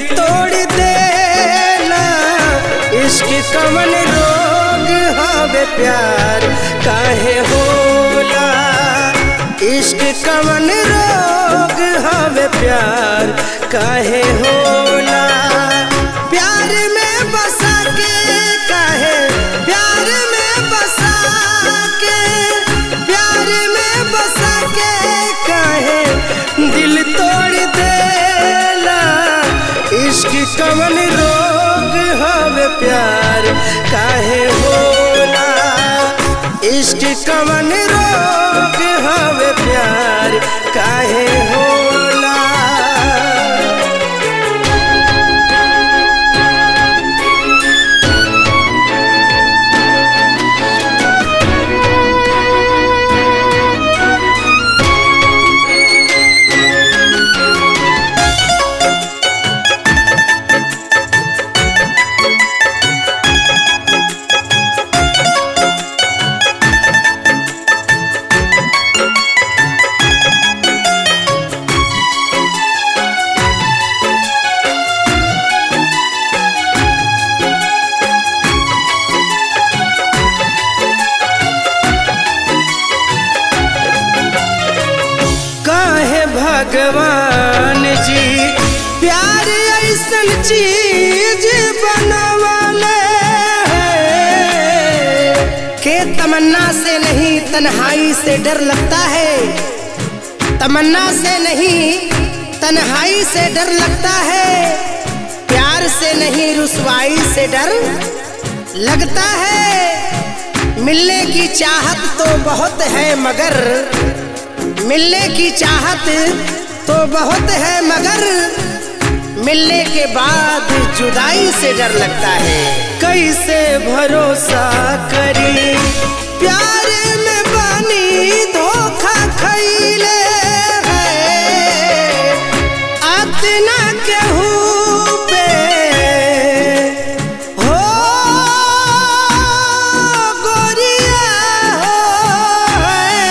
तोड़ देला इश्क कवन रोग हवे प्यार काहे होला इश्क कवन रोग हवे प्यार काहे होला प्यार में बसा के काहे प्यार में बसा के प्यार में बसा के काहे दिल तोड़ देला इश्क कवन रोग हवे प्यार काहे होला इश्क कवन रोग हवे प्यार काहे होला काहे भगवान जी प्यार ऐसन चीज बनवाले हैं के तमन्ना से नहीं तन्हाई से डर लगता है तमन्ना से नहीं तन्हाई से डर लगता है प्यार से नहीं रुसवाई से डर लगता है मिलने की चाहत तो बहुत है मगर मिलने की चाहत तो बहुत है मगर मिलने के बाद जुदाई से डर लगता है कैसे भरोसा करी प्यार में बानी धोखा खैले है अतना केहू पे हो गोरिया हो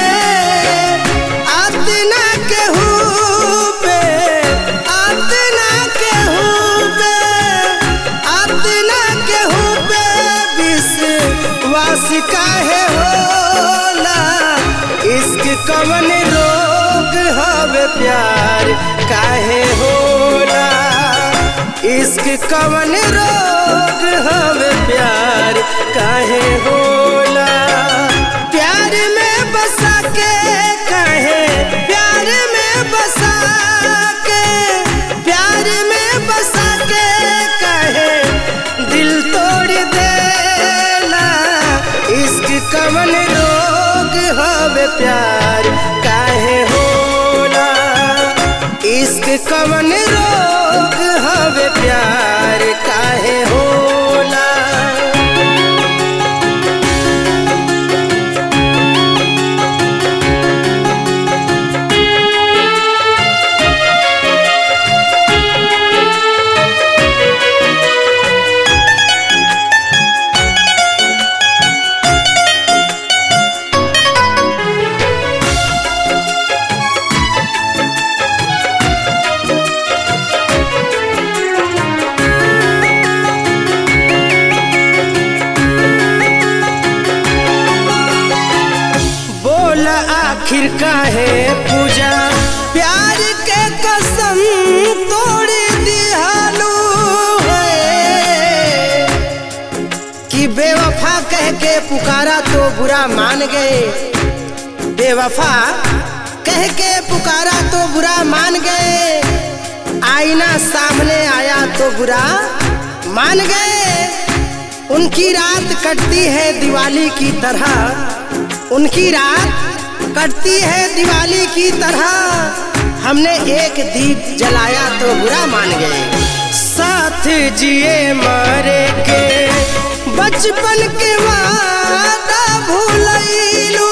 अतना केहू पे अतना केहू पे अतना केहू पे विश्वास काहे होला इश्क कवन रोग हवे प्यार काहे होला इश्क कवन रोग हवे प्यार काहे होला प्यार में बसा के काहे प्यार में बसा के प्यार में बसा के काहे दिल तोड़ देला इश्क कवन रोग हवे प्यार काहे होला इश्क कवन रोग हवे प्यार काहे होला बोल आखिर काहे पूजा प्यार के कसम तोड़ दिहालू है कि बेवफा कह के पुकारा तो बुरा मान गए बेवफा कह के पुकारा तो बुरा मान गए आईना सामने आया तो बुरा मान गए उनकी रात कटती है दिवाली की तरह उनकी रात कटती है दिवाली की तरह हमने एक दीप जलाया तो बुरा मान गए साथ जिए मारे के बचपन के वादा भूलैलू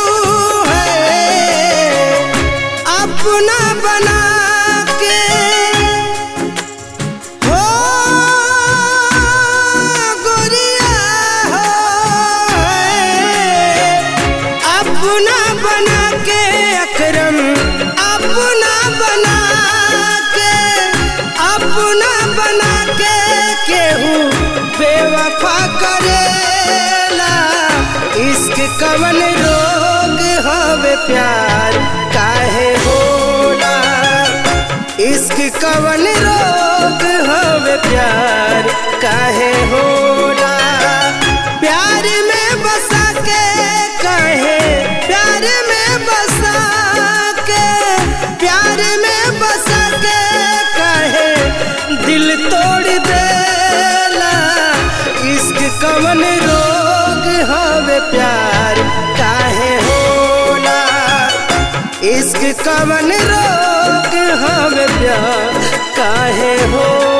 है अपना बना के हो गोरिया हो अपना बना के अकरम अपना बना के अपना बना हवे प्यार काहे होला इश्क कवन रोग हवे प्यार काहे होला प्यार में बसा के काहे प्यार में बसा के प्यार में बसा के काहे दिल तोड़ देला इश्क कवन रोग हवे प्यार काहे होला इश्क कवन रोग हवे प्यार काहे होला